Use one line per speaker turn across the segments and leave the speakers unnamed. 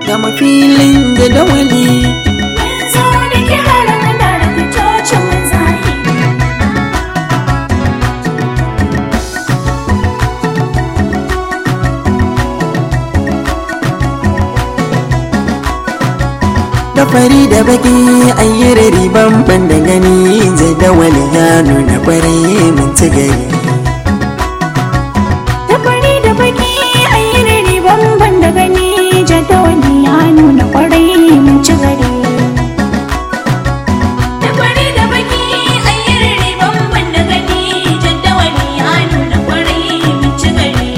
gama filin jadawali
Mun zo da kirarin da rubutocin zahiri.
da fari da baki ayyar riban ban da gani jadawali ya nuna kwarai mun ci gari
Da fari da baki an yi riri bamban da gani jadawali ya nuna kwarai mun ci gari. Da fari da baki an yi riri bamban da gani jadawali ya nuna kwarai mun ci gari.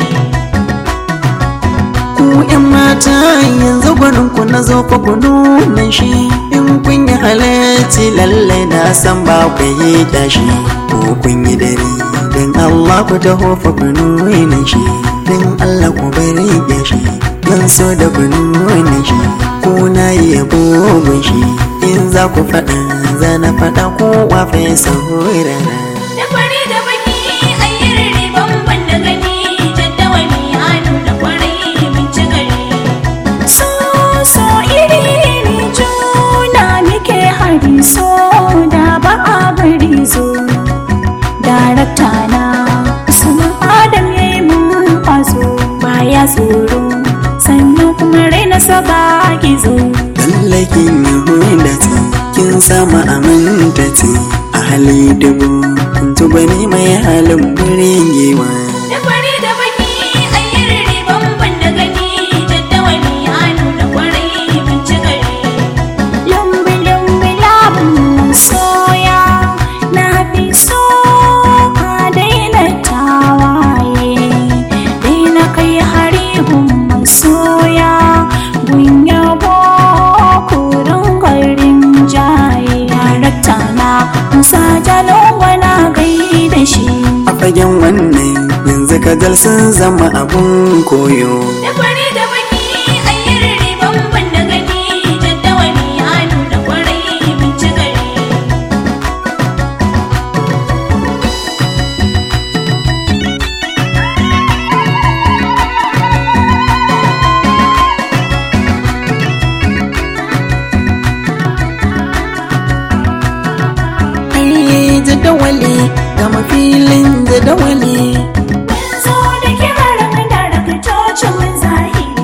ku yan mata yanzu gwanin ku na zo ku ku nuna shi in kun yi halarci lalle na san ba ku yi kyashi ko kun yi dare don Allah ku taho fa ku nuna shi don Allah ku bari kyashi zan so da ku nuna shi ko na yi yabo gun shi in za ku faɗa za na faɗa ko wafe saurara
Da fari da baki an yi riri bamban da gani jadawali ya nuna kwarai mun ci gari. So so iri iri juna muke hari so da ba a bari zo. Darakta na Usman Adam ya yi mun kwazo baya tsoro sannan kuma raina saba gizo.
Lallakin Yahudati kin sama amintati a hali dubu kun tuba ni mai halin burgewa
Da fari da baki an yi riri bamban da gani jadawali ya nuna kwarai mun ci gari. Lumbi lumbi labin soya na fi so ka daina tawaye daina kai hari gun soya gun yabo kurin garin jaye yarakta na musa jalonwa na gaida shi
a fagen wannan yanzu kajal sun zama abun koyo
Da fari da baki an yi riri bamban da gani jadawali ya nuna kwarai mun ci gari.
ai jadawali gama filin jadawali
Mun zo da kirarin da rubutocin zahiri.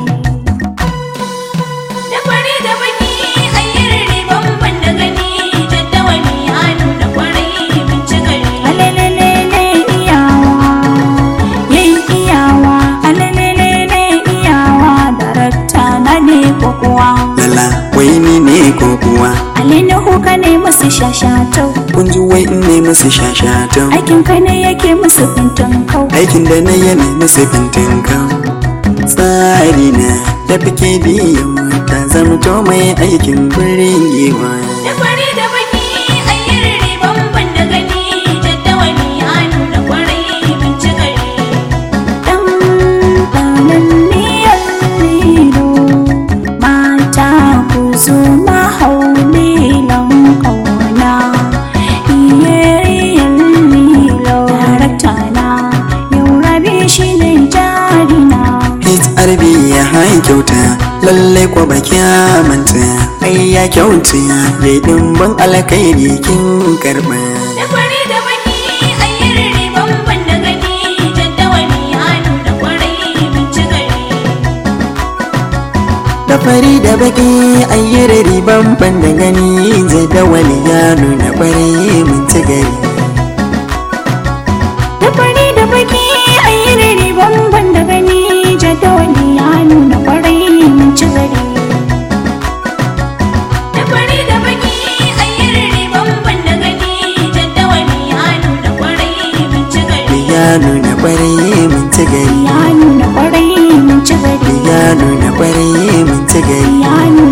Da fari da baki an yi riri bamban da gani jadawali ya nuna kwarai mun ci gari. Alelelele iyawa, yayi iyawa, alelelele iyawa, darakta na ne ko kuwa.
lala wai ni ne ko kuwa
Alinuhu ka ne musu shashatau
kun ji wai in ne musu shashatan
Aikin ka ne yake musu fintin kau
aikin da na yi ne musu fintin kan tsari na da fike biyu ta zamto mai aikin burgewa
Da fari da baki an yi riri bamban da gani Jaddawali ya nuna kwarai mun ci gari Dan ɗanan miyar lilo Mata ku zo mahaulilan ƙauna Iyeriyar lilo Darakta na yau rabi shi ne jarina
HRB ya hai kyauta lalle kwa baki manta ai ya kyauta ya yi dimbin alkairi kin karba
Da fari da baki an yi riri bamban da gani Jaddawali ya nuna kwarai mun ci gari
da fari da baki ayyar riban ban da gani jadawali ya nuna kwarai mun ci gari
Da fari da baki an yi riri bamban da gani Jaddawali ya nuna kwarai mun ci gari Da fari da baki an yi riri bamban da gani Jaddawali ya nuna kwarai mun ci gari
ya nuna kwarai mun ci gari
Ya nuna kwarai mun ci gari
ya nuna kwarai mun ci gari
Ya nuna